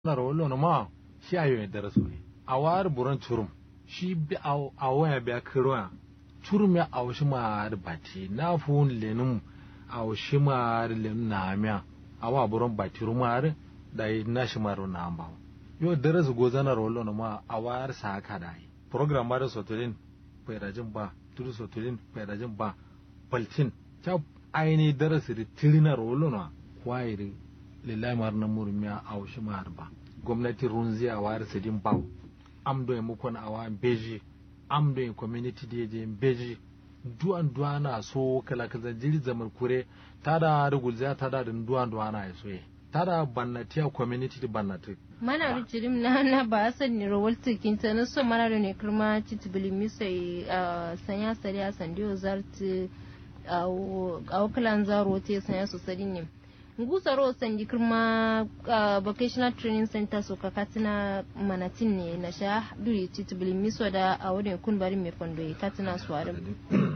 na rawolo no ma shi ayo ne darasu ne a war buran turum shi bi a waya biya kirwa turum ya awo shi ma da bati na fun lenum awo shi ma da lenum na miya a wa buran bati rumar da yi na shi ma na amba yo darasu goza na rawolo no ma a war sa haka da yi program ma da sotolin fairajin ba turu sotolin fairajin ba baltin ta aini darasi da tirina rawolo no kwairi lillahi mar na murmiya a wasu mar ba gwamnati runzi a wayar sidin bau am do e mukon awa beji am do e community da je beji duwan duwana so kala kaza jiri zamar kure tada da gulza tada da duwan duwana ya soye tada bannati a community da bannati mana da jirim na na ba san ni rawal tikin ta na so mana da ne kirma titibili misai sanya sariya sandiyo zarti a wakalan zaro te sanya su sadi ne ngusaro sandi kirma vocational training center so kakatina manatin ne na sha duri titibili miso da a wurin kun bari mai fondo ya katina su warin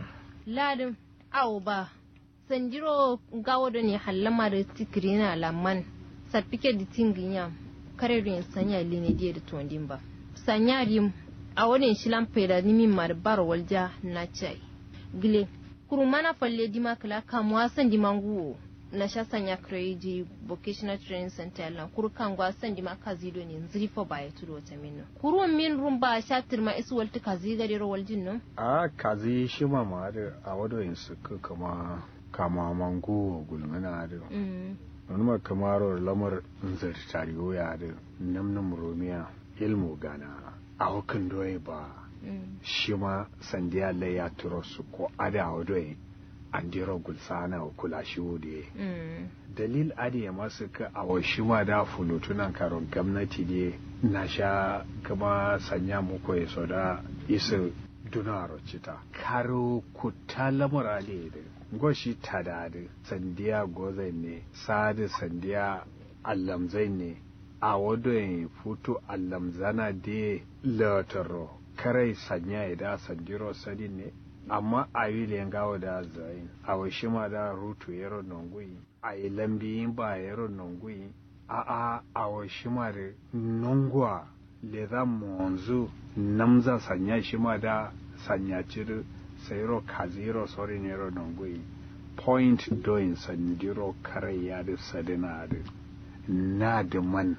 ladin awo ba sandiro gawo da ne hallama da tikiri na lamman sarfike da tinginya kare da sanya line diya da tondin ba sanya rim a wurin shilan faida nimin marbar walja na chai gile kurumana falle dima kala kamuwa san dimanguwo na sha sanya kreji vocational training center lan kuru kan gwa san di maka zido ne nziri fo ba ya tudo ta minno kuru min rum ba sha tirma isu walti kazi gade ro waljin no a kazi shi ma ma da a wado yin su kama kama mango gulmana da wani ma kamaro lamar nzir tariyo ya da namnam romiya ilmu gana a hukan doye ba shi ma sandiya lai ya turo su ko ada wado yin andiro gulsana kula shi wude dalil adi ya masu ka a washi ma da fulutunan karon gwamnati ne na sha kama sanya muku ya so da isa dunaro cita karo kuta lamura ne da goshi tada da sandiya gozai ne sadi sandiya allamzai ne a wadon futu allamzana da lataro karai sanya ya da sandiro sadi ne amma a yi lengawa da zayin a washi ma da rutu yaro nongui a yi lambi ba yaro nongui a a a washi ma da nongwa le za monzu namza sanya shi ma da sanya ciri sayiro kaziro sori yaro nongui point doin sandiro kare ya da sadina da na da man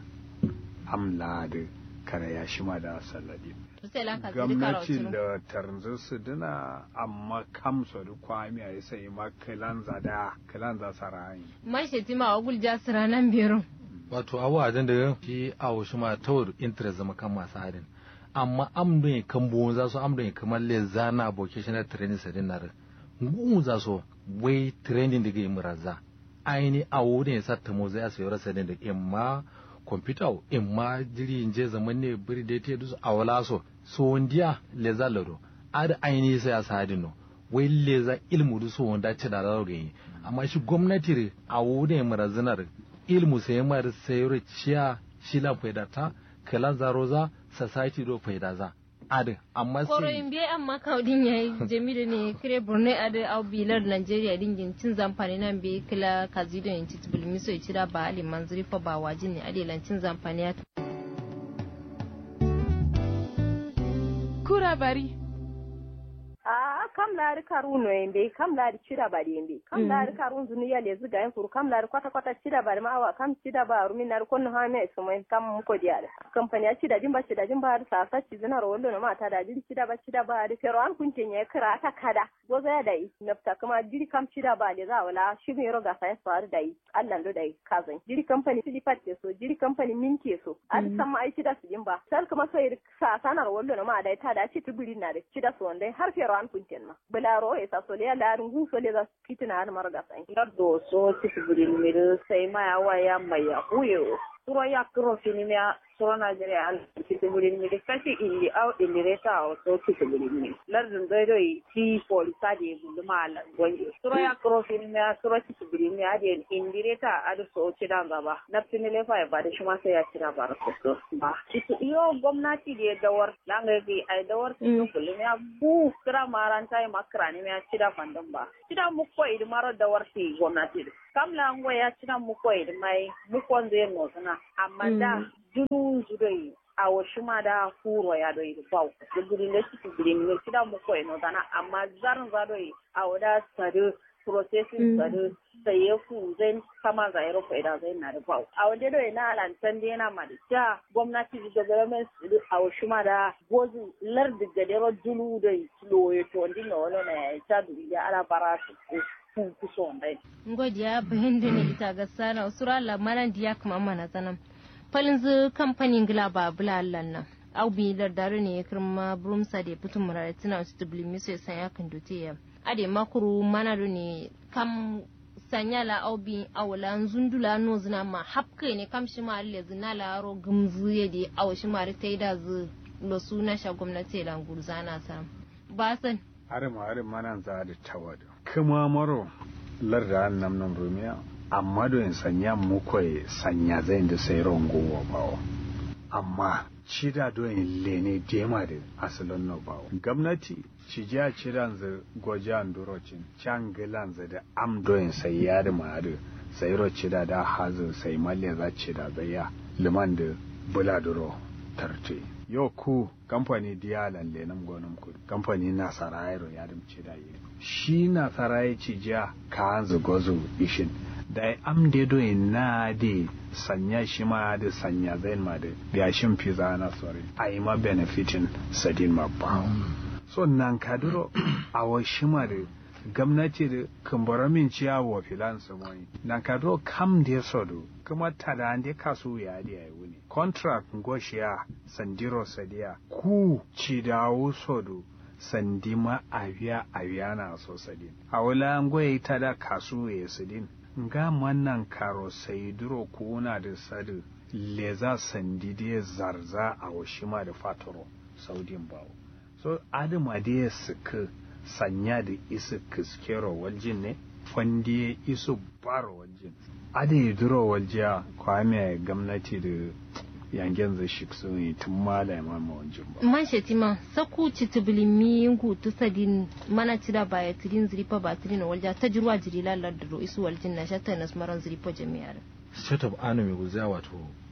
amla da kare ya shi ma da saladi gwamnatin da tarzar su dina amma kamsa da kwami a sai ma kilanza da kilanza sarayi mashi tima wa gulja siranan biyarun wato abu a da shi a wasu ma tawar interest zama kan masu hadin amma amdon ya kan buwon za su amdon ya kamar le zana vocational training sa dinar ngun za su wai training da ga muraza aini a wurin ya sa tamo zai a sayar sa da imma kwamfuta in ma jiri je zaman ne biri da ta dusu a wala so so wondiya le za laro ad aini sai a sadin no wai le za ilmu du so wanda ce da laro gani amma shi gwamnati a wurin marazinar ilmu sai mar sayar ciya shi la faida ta kala zaro za society do faida za ad amma sai koro in biye amma kaudin yayi jamilu ne kire borno ad au bilar nigeria dingin cin zamfani nan be kila kazido yin titbul miso ya cira ba ali manzuri fa ba wajin ne adelan cin zamfani ya kura bari a kam laari karuno yembe kam laari cidabari yembe kam laari karun zuniya lezi gayen kuru kam laari kwata kwata cidabari ma awa kam cidabaru min nari konno ha me sumoy kam muko diade kampani a cida jimba cida jimba har sa sa cizina ro wollo no ma ta da jiri cidaba cidabari pero an kunte nye kira ta kada goza ya dai nafta kuma jiri kam cidabari za wala shi me ro ga sa ya faru dai Allah ndo dai kazan jiri kampani silipat ke so jiri kampani min ke so an san ma ai cida su jimba sal kuma so sa sanar wollo no ma dai ta da ci tubuli na da cida so dai har pero an kunten ma bularo e sa sole la rungu sole za kitina har marga sai do so ti burin mir sai ma ya waya mai ya huyo turo ya kuro fini mea soro Nigeria al kiti burin mi kashi illi au illi reta au so kiti burin mi lardin doido yi ti polisa de bulu mala gonje soro ya kuro fini mea soro kiti burin mi ade indi reta adu so cida gaba na fini lefa ya bada shi ma sai ya cida bara so ba kiti iyo gwamnati de dawar langa gi ai dawar ti bulu mea bu kira maranta ya makra ni mea cida fandan ba cida mu ko idi maro dawar ti gwamnati kam la ngo ya cida mu ko idi mai mu ko zai no sana amma da dunu zudai a wasu ma da furo ya doi bau da gudun da ciki gudun ne kida mu koyi no dana amma zarin za doi a wada sadu processing sadu sai ya ku zai kama za ya rufe da zai na da bau a wanda doi na lantan da yana ma da ja gwamnati da government a wasu ma da gozu lardi ga dero dunu doi loye to ndi no no na ya ta duri da ala bara su kun kuso ndai ngodiya bayan da ne ita ga sana usura lamaran diya kuma mana sanan falin zu kamfanin gila ba bulallan nan au bi da dare ne kirma brumsa da fitin murare tana wasu dubli miso ya sanya kan dote ya ade makuru mana do ne kam sanya la au bi awla zundula no zina ma hapkai ne kam shi ma alle zina la ro gumzu ya de aw shi ma ta da zu lo suna sha gwamnati la gurzana sa ba san are ma are mana za da tawada kuma maro larda nam nam rumiya amma do in sanya mu koy sanya zai da sai rongo wa bawo amma cida do in lene dema da asalon no bawo gwamnati ci ja ciran za goja andurocin can gilan za da am do in sai yar ma da sai ro cida da hazu sai malle za cida da ya liman da buladuro tarte yo ku kamfani diyalan lenan gonan ku kamfani na sarayro ya dum cida yi shi na sarayi ci ja ka hanzu gozo ishin da am de do na de sanya shi ma da sanya zain ma da ya shin fiza na sore ai ma benefitin sadin ma ba so nan kaduro a wa shi ma da gwamnati da kumbura min ciya wa filan su mai nan kaduro kam da sodo kuma tada ande kasu ya da ya wuni contract ngoshiya sandiro sadiya ku ci dawo sodo sandima aviya aviya na so sadin a wula ngoye ta da kasu ya sadin nga mannan karo sai duro kuna da sadu leza sandi da zarza a washima da fatoro saudin bawo so adama da ya suka sanya da isu kiskero waljin ne fandi isu baro waljin ada yi duro waljiya kwame gwamnati da yangen zai shi su ne tun mala ma waljin ba man shetima saku citibili mi ngu tu sadin mana tira baya tirin ziripa ba tirin walja ta jirwa jiri lalar da ro isu waljin na shatta nas maran ziripa jami'ar state of anu mai guza wato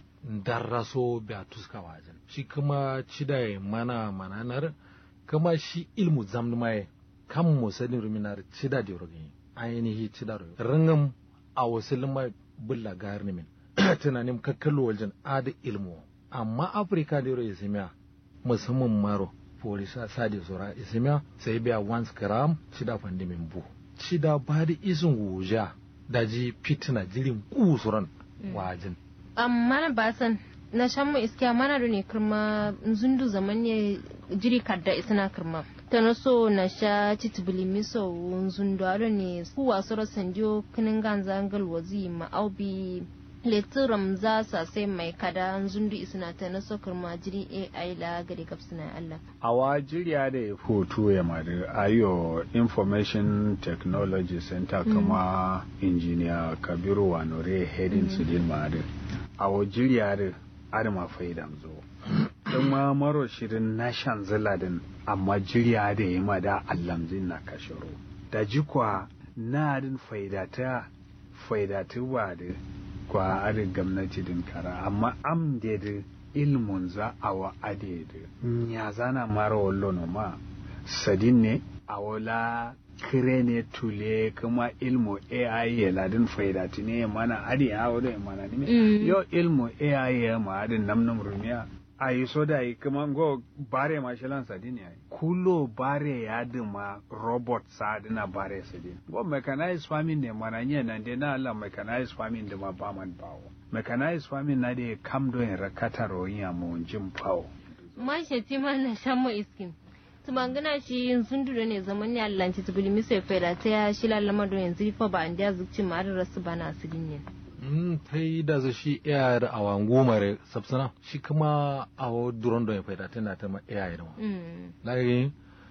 darraso ba tuska wajen shi kuma cida mana mananar kuma shi ilmu zamni mai kan musadin ruminar cida da rogin ainihi cida rogin ringin a wasu lima bulla gari min tunanin kakkalo wajen ada ilmu amma afirka da yaro isimiya musamman maro polisa sadi sura isimiya sai biya once gram cida fandi min bu cida ba da isin wuja daji fitina jirin kusuran wajen amma ba san na shan mu iskiya mana da ne kirma zundu zaman ne jiri kadda isna kirma ta na so na sha titibili miso zundu aro ne ku wasu rasan jo kinin ganza angal wazi ma aubi leturam za sa sai mai kada zundu isna ta na so kirma jiri ai la gari kapsina Allah awa jiriya da ya foto ya madu ayo information technology center kuma engineer kabiru wanore heading su din madu awa jiriya da adama faidan zo don ma maro shirin na shan ziladin amma jiriya da ya mada allamzin na kashiro da jikwa na adin faidata faidatu ba da kwa adin gwamnati din kara amma am da da ilmun za a wa ade da ya zana mara wallo no ma sadin ne a wala kire ne tule kuma ilmu AI ya ladin faidati ne mana adi ya wado ya mana ne yo ilmu AI ya ma adin namnum rumiya a yi so da yi kuma go bare ma shilan sadin ya kulo bare ya dima robot sa dina bare sadin go mechanized farming ne mana nye nan de na Allah mechanized farming da ma ba man bawo mechanized farming na de kam do in rakata royin ya mu jin pawo man sheti ma na shan mu iskin tumangana shi sun dure ne zaman ne Allah ci tubuli mi sai fera ta ya shi lalama do yanzu fa ba an da zukci ma da rasu bana sidin ne mm tai da za shi iya da awan gomare sabsana shi kuma awo duron do ya faida tana ta ma iya da mm lagi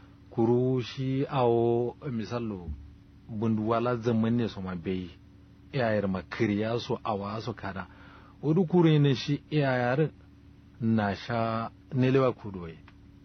kuru shi awo misallo bunduwala zaman ne so ma bai iya ma kiriya so awa so kada wadu kure ne shi iya na sha nelewa kudoye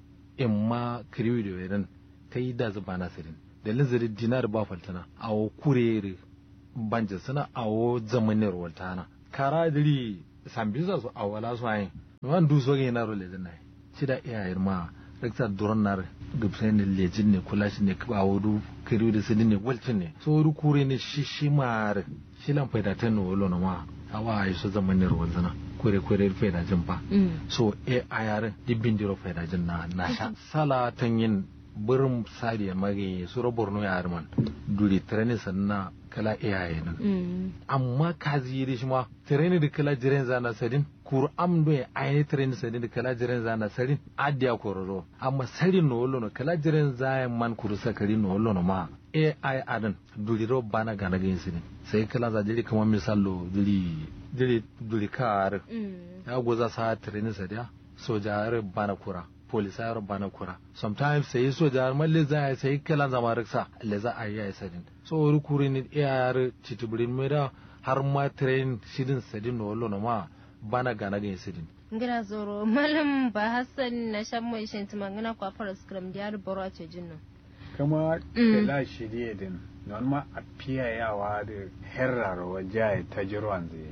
in ma kiriwi da wedan ta yi da zuba nasirin da linzari dinar ba faltana a wo kurere banja suna a wo zamanin waltana kara diri sambisa su awala su ayin wan du so ge na ro le dana shida iya ma rekta duron nar gubsai ne lejin ne kula shi ne kaba wudu kiri da sini ne walcin ne so wudu kure ne shi shi mar shi lan faida ta no wolo na ma awa ai so zaman ne ruwan zana kure kure faida jin ba so e ayar dibbin diro faida jin na na sha sala tan yin burin sariya mage su borno ya arman duri treni sanna kala iyaye nan amma kazi yi shi ma treni da kala jiren zana sadin kur am do ya aini treni sadin da kala jiren zana sadin adiya kororo amma sadin no wollo no kala jiren zaya man kuru sakari no wollo no ma ai adan duri ro bana gana gin sidin sai kala za jiri kamar misalo duri duri duri kar ya goza sa treni sadiya soja bana kura polisayar bana kura sometimes sai soja malle za a sai kala zama riksa le za a yi sadin so wuri kuri ni iyar titibirin mera har ma train sidin sadin no wallo na ma bana gana ga sidin ngira zoro malam ba hassan na shan mai shin tumangana kwa fara scrum diyar boro a cejin nan kama kala shirye din non ma a fiyayawa da herrar waje ta jirwan zai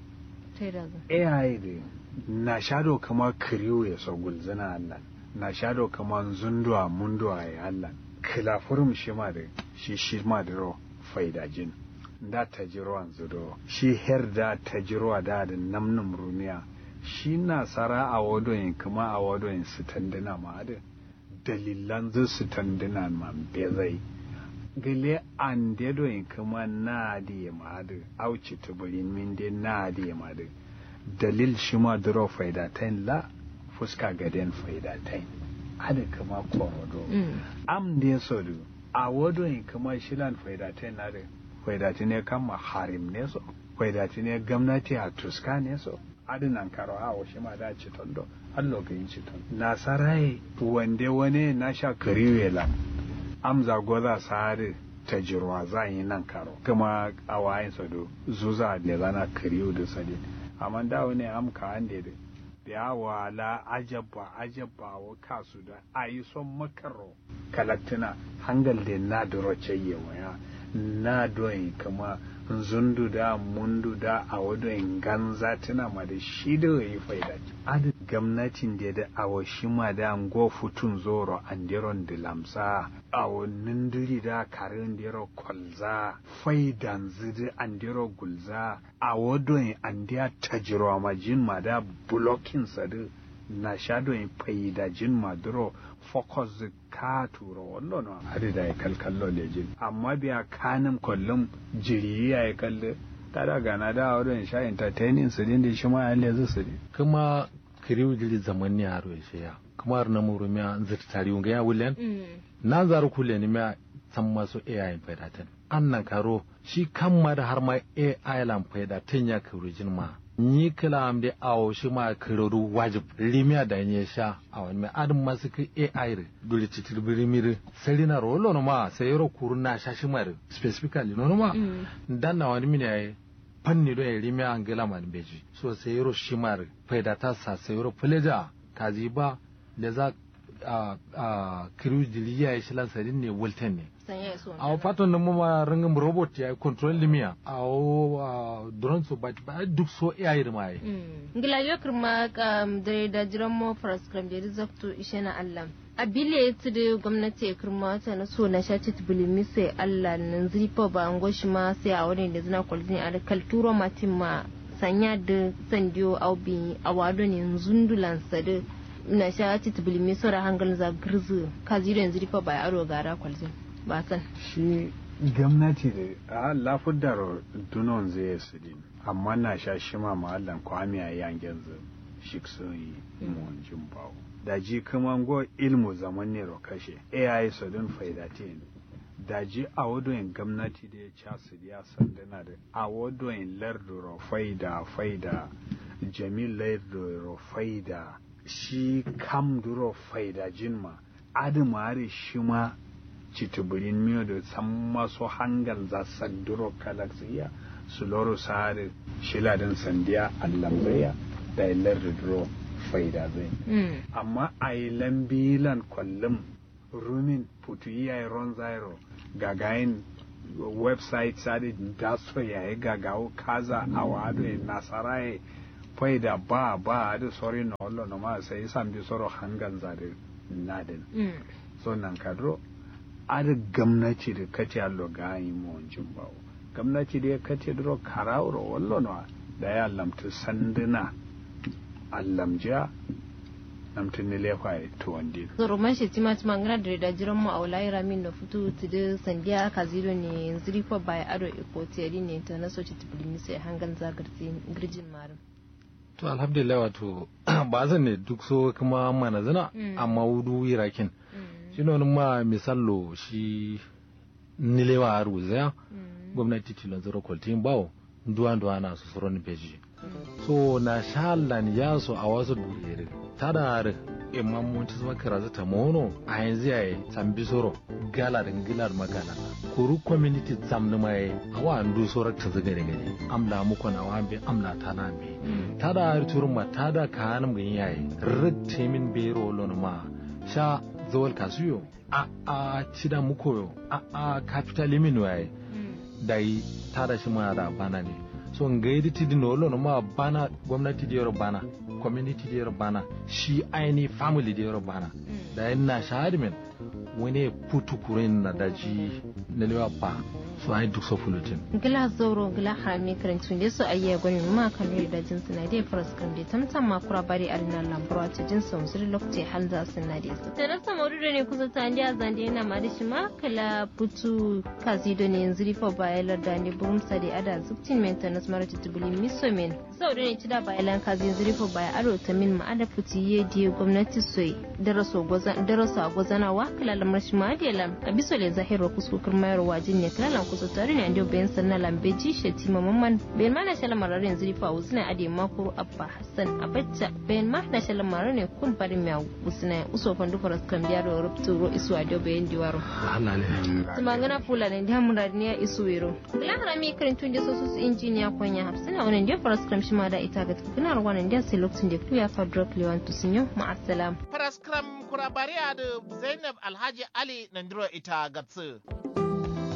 bi AI din na shado kama kiriyo ya so gulzina Allah na shado kama zunduwa munduwa ya Allah kilafurum shi ma da shi shi ma da ro faida jin da ta jiro an zudo shi her da ta jiro da da namnum rumiya shi na sara a wadoyin kuma a wadoyin su tandina ma da dalilan zu su tandina ma be zai gile an dedoyin kuma na da ma da auci tuburin min de na da ma da dalil shi ma duro faidatain la fuska gaden faidatain ada kama korodo am ne sodu a wado in kama shilan faidatain na da faidati ne kama harim ne so faidati ne gwamnati a tuska ne so adinan karo a shi ma da ci tondo allo ga yin ci tondo nasarai wande wane na sha kariwela amza goza sare ta jirwa za yi nan karo kuma a wayin sado zuza da zana kariyo da sadin amma da wani amka an da ya wala ajabba ajabba wa kasu da a yi son makaro kalatina hangal da na duro ceyewa ya na doyin kama zundu da mundu da a wadoyin ganza tuna ma da shi da yi faida adu gwamnatin da da awa shi ma da go futun zoro an diron da lamsa awa nindiri da karin diro kwalza faidan zidi an diro gulza a wadoyin an diya tajiro ma jin ma da bulokin sadu na shadoyin faida jin ma diro focus ka turo wallo no hadi da ya kalkallo lejin amma biya kanin kullum jiri ya yi kalle ta da gana da wurin sha entertaining su din da shi ma yalle zu su kuma kiriu jiri zaman ne haro ya shi ya kuma har na muru miya zata tari unga ya wulen na zaru kule ni miya san masu AI faidatan annan karo shi kan ma da har ma AI lan faidatan ya kirujin ma ni kila am de awo shi ma kiroru wajib limia da nye sha awon me adam masu ki AI re dole titir birimiri selina rolo no ma sayro kuruna sha shi mare specifically no ma dan na wani mini ai fanni do ya limia angela man beji so sayro shi mare faida ta sa sayro pleja kazi ba da za a a kiru diliya ya shilan sadin ne wulten ne a fatan da mama rangin robot ya control limiya a drone so ba duk so iya yi ma yi ngila yo kirma kam dare da jiran mo program da rizakto ishe na Allah a bile ta da gwamnati ya kirma ta na so na shaci tubulimi sai Allah nan zifa ba an goshi ma sai a wani da zina kwalzini a kalturo matin ma sanya da sandiyo aubi a wado ne zundulan sadu na shaci tubulimi sora hangal za girzu kazi yanzu rifa ba aro gara kwalzini ba san shi gwamnati da a lafudar dunon zai su din amma na sha shi ma mahallan kwami a yangen zu shi su yi mun jin bawo da ji kuma go ilmu zaman ne kashe ai su din faidatin da ji a wadoyin gwamnati da ya ca su ya sandana da a wadoyin larduro faida faida jamil larduro faida shi kam duro faida jinma adamare shi ma citibirin miyo da san maso hangal za sanduro kalaksiya su loro sare shiladin sandiya allamzaya da ilar da duro faida zai amma a yi lambilan kwallon rumin putu iya ron zairo gagayin website sare da so yayi gagawo kaza a wado nasara faida ba ba da sori na wallo na ma sai san bi soro hangan zare nadin so nan kadro ada gamnati da kace allo gayi mu wancin bawo gamnati da kace dro karawro wallo na da ya lamtu sanduna allamja namtu ne lefa ya to wande zoro man shi tima tima ngana da da jiran mu aulai ramin na futu tudu sandiya ka ziro ne ziri ko bai ado iko teri ne ta na soci tibulimi sai hangan zagarti girjin marin to alhamdulillah wato ba zan ne duk so kuma mana zina amma wudu irakin shi ne ma misallo shi nilewa a ruzaya gwamnati tilon zero kwaltin bawo duwa duwa na su suro ni peji so na shalan ya so a wasu durere tada har imman mun ci zama karaza ta mono a yanzu yayi tambi soro gala da gilar magana kuru community zamni mai awa andu soro ta zaga da gani amla muku na wambe amla ta na be tada har turma tada ka hanum gani yayi ritte min bero lon ma sha zawal kasuyo a a cida muku yo a a capital limin yayi dai tada shi ma da bana ne so ngaidi tidi no lo ma bana gwamnati da yaro bana community da yaro bana shi aini family da yaro bana da na shahadi men wani putu kurin na daji na lewa ba so ai duk so fulutin gila zoro gila harami karantun da su ayya gwani ma kan ri da jinsu na dai faras kan da tamtam ma kura bari arina lambro ta jinsu musuri lokaci hal za su na dai su da rasa maudu ne kusa ta ndiya zande yana ma da shi ma kala putu kazi da ne yanzu rifa bayalar da ne burum sa da ada zubtin maintenance mara titubuli miso men sau da ne ci da bayalan kazi yanzu rifa baya aro ta min ma ada puti ye die gwamnati soyi daraso a gwazanawa kala lamar shi ma da lam a biso le zahiro kuskukur mayar wajin ne kala kusa tare ne ando bayan sanna lambe ji shati mamman bayan ma na shala marar yanzu rifa usna ade makuru abba hassan abacca bayan ma na shala marar ne kun farin mai usna uso fandu faras kan biya da rubtu ro isu ado bayan diwaro Allah ne tumangana fula ne da murar ne isu wero kula harami karin tun da sosu injiniya kwanya hafsina wannan da faras kan shi ma da ita ga tukuna wannan da sai lokacin da kuya fa drop lewan tusinyo ma assalam faras kram kurabariya da Zainab Alhaji Ali Nandiro ita gatsu